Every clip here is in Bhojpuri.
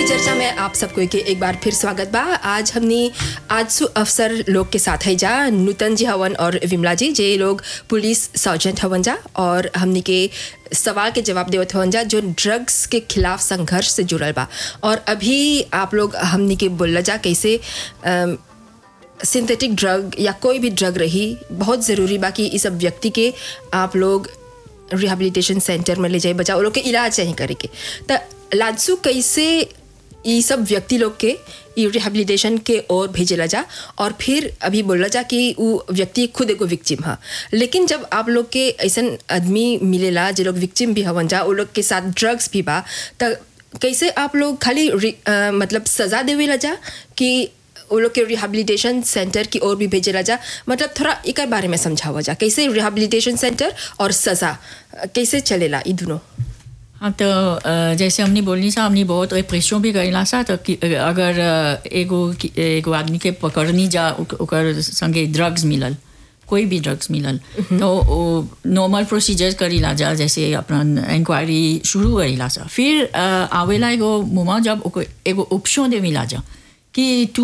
की चर्चा में आप सबको के एक बार फिर स्वागत बा आज हमने आजसू अफसर लोग के साथ है जा नूतन जी हवन और विमला जी जे लोग पुलिस सर्जेंट हवन जा और हमने के सवाल के जवाब देवत हवन जा जो ड्रग्स के खिलाफ संघर्ष से जुड़ल बा और अभी आप लोग हमने के बोल जा कैसे अम, सिंथेटिक ड्रग या कोई भी ड्रग रही बहुत ज़रूरी बा कि इस सब व्यक्ति के आप लोग रिहेबिलिटेशन सेंटर में ले जाए बचा वो लोग के इलाज चाहिए करे के त लाजसू कैसे ये सब व्यक्ति लोग के ई रिहेबिलिटेशन के ओर भेजेला जा और फिर अभी बोला जा कि वो व्यक्ति खुद एगो विक्टिम हा लेकिन जब आप लोग के ऐसन आदमी मिलेला जे लोग विक्टिम भी हवन जा वो लोग के साथ ड्रग्स भी बा त कैसे आप लोग खाली रि- अ, मतलब सज़ा देवेला जा कि वो लोग के रिहेबिलिटेशन सेंटर की ओर भी भेजेला जा मतलब थोड़ा एक बारे में समझावा जा कैसे रिहेबिलिटेशन सेंटर और सज़ा अ, कैसे चलेला ई दोनों हाँ तो अ, जैसे हमने बोलनी सा हमने बहुत रिप्रेशन भी करेला सा तो कि- अगर अ, एगो कि- एगो आदमी के पकड़नी जा ओक- ओकर संगे ड्रग्स मिलल कोई भी ड्रग्स मिलल तो वो नॉर्मल प्रोसीजर करीला जा जैसे अपना इंक्वायरी शुरू करीला सा फिर अ, आवेला एगो मुमा जब ओको एगो ऑप्शन दे मिला जा कि तू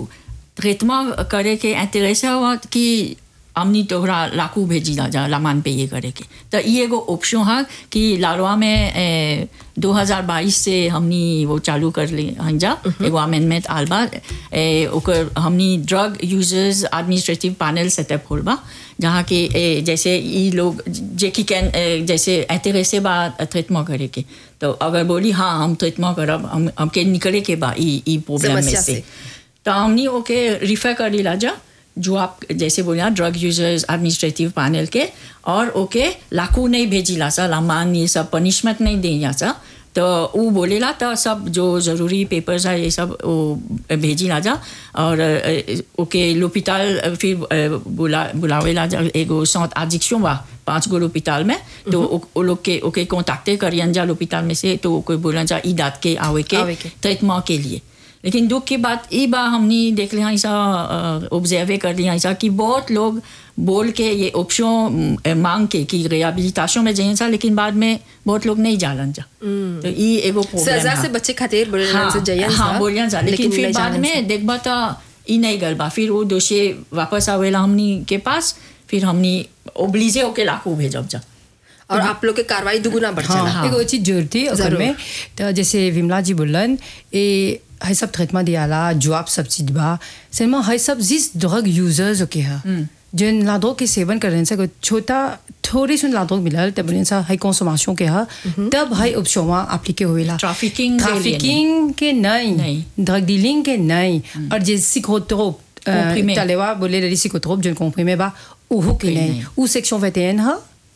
ट्रीटमेंट करे के इंटरेस्ट हुआ कि हमनी तोहरा लाकू भेजी जा जा लामान पे ये करे के तो ये एगो ऑप्शन है कि लालवा में ए, 2022 से हमनी वो चालू कर ले हन जा एगो अमेंडमेंट आल बा ए, ओकर हमनी drug users administrative panel setup होल बा जहाँ के ए, जैसे ई लोग जे की कैन ए, जैसे इंटरेस्ट बा ट्रीटमेंट करे के तो अगर बोली हाँ हम ट्रीटमेंट करब हम हमके निकले के बा ई ई प्रॉब्लम में समस्या से से। तो हमने ओके रिफर कर लीला जा जो आप जैसे बोलिया ड्रग यूजर्स एडमिनिस्ट्रेटिव पैनल के और ओके लाकू नहीं भेजिला सा लामान ये सब पनिशमेंट नहीं देला सा तो वो बोलेला तो सब जो ज़रूरी पेपर्स है ये सब वो भेजिला जा और अ, ओके लोपिताल फिर अ, बुला बुलावेला जा एगो सौत एडिक्शन बा पांच गो लोपिताल में तो ओ ओ लोग के ओके कॉन्टैक्टे करियन जा लोपिताल में से तो कोई बोला जा ई दात के आवे के आवे के। ट्रीटमेंट के लिए लेकिन दुख की बात ये बा हमने देख लिया ऐसा ऑब्जर्व कर लिया ऐसा कि बहुत लोग बोल के ये ऑप्शन मांग के कि रिहेबिलिटेशन में जाइए सा लेकिन बाद में बहुत लोग नहीं जालन जा तो ये एगो प्रॉब्लम सजा है। से बच्चे खातिर बोले हाँ, से जयन हाँ बोलिया जा लेकिन फिर नहीं बाद जानन में देखबा तो ई नहीं गल बा फिर वो दोषी वापस आवेला हमनी के पास फिर हमनी ओब्लिजे होके लाकू भेजब जा और आप लोग के कार्रवाई दुगुना बढ़ जाला हाँ, एगो चीज जरूरती ओकर जरूर। में तो जैसे विमला जी बोलन ए है सब ट्रीटमेंट दियाला जॉब सब चीज बा सिनेमा है सब जिस ड्रग यूजर्स ओके है जिन लादो के सेवन करने से कोई छोटा थोड़ी सुन लादो मिलल तब बोले सा है कंसोमेशन के है तब है ऑप्शन एप्लीके होवेला Trafficking के लिए ट्रैफिकिंग के नहीं नहीं। ड्रग डीलिंग के नहीं और जे सिकोट्रोप Comprimé। तलेवा बोले रही सिकोट्रोप जन कॉम्प्रीमे बा उहो के के नहीं नहीं। उ सेक्शन 21 है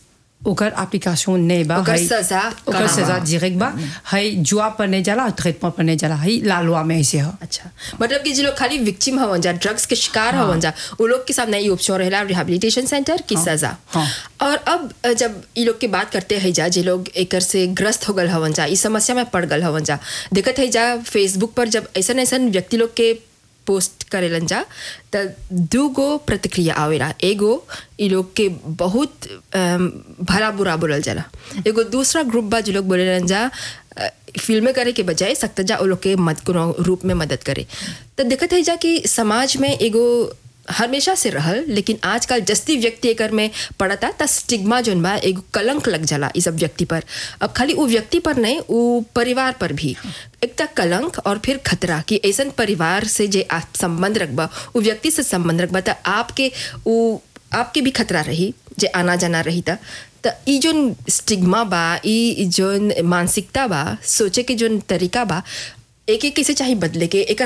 ओकर एप्लीकेशन नहीं बा ओकर है- सजा ओकर कहाँ सजा डायरेक्ट बा है जुआ पर नहीं जाला ट्रीटमेंट पर नहीं जाला है लालवा में ऐसे है अच्छा मतलब कि जो लोग खाली विक्टिम हवन जा ड्रग्स के शिकार हवन जा वो लोग के सामने ये ऑप्शन रहेला रिहेबिलिटेशन सेंटर की सजा हाँ। और अब अ, जब ये लोग की बात करते हैं जा जे लोग एकर से ग्रस्त हो गल हवन जा इस समस्या में पड़ गल हवन जा देखत है जा फेसबुक पर जब ऐसन ऐसन व्यक्ति लोग के पोस्ट करेलन जा त दू गो प्रतिक्रिया आवेला एगो ई लोग के बहुत अम, भला बुरा बोलल जाला एगो दूसरा ग्रुप बा जो लोग बोलेलन जा अ, फिल्में करे के बजाय सख्त जा वो लोग के मद कोनो रूप में मदद करे तो देखत है जा कि समाज में एगो हमेशा से रहल लेकिन आजकल जस्ती व्यक्ति एकर में पड़ता त स्टिग्मा जोन बा एगो कलंक लग जाला इस सब व्यक्ति पर अब खाली वो व्यक्ति पर नहीं वो परिवार पर भी एक तक कलंक और फिर खतरा कि ऐसन परिवार से जे आप संबंध रखबा वो व्यक्ति से संबंध रखबा त आपके वो आपके भी खतरा रही जे आना जाना रही था त ई जोन स्टिग्मा बा ई जोन मानसिकता बा सोचे के जोन तरीका बा एक एक कैसे चाहे बदले के एकर